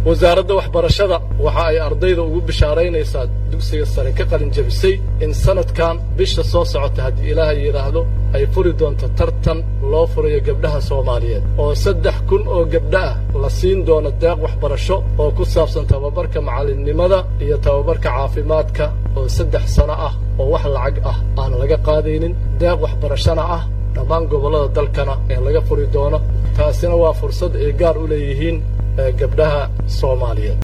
wasaaradda waxbarashada waxa ay ardayda ugu bishaaraynaysaa dugsiga sare ka qalin jabisay in sanadkan bisha soo socota haddii ilaahay yidhaahdo ay furi doonto tartan loo furayo gabdhaha soomaaliyeed oo saddex kun oo gabdha ah la siin doono deeq waxbarasho oo ku saabsan tababarka macallinnimada iyo tababarka caafimaadka oo saddex sano ah oo wax lacag ah aan laga qaadaynin deeq waxbarashona ah dhammaan gobollada dalkana ee laga furi doono taasina waa fursad ay gaar u leeyihiin gabdhaha soomaaliyeed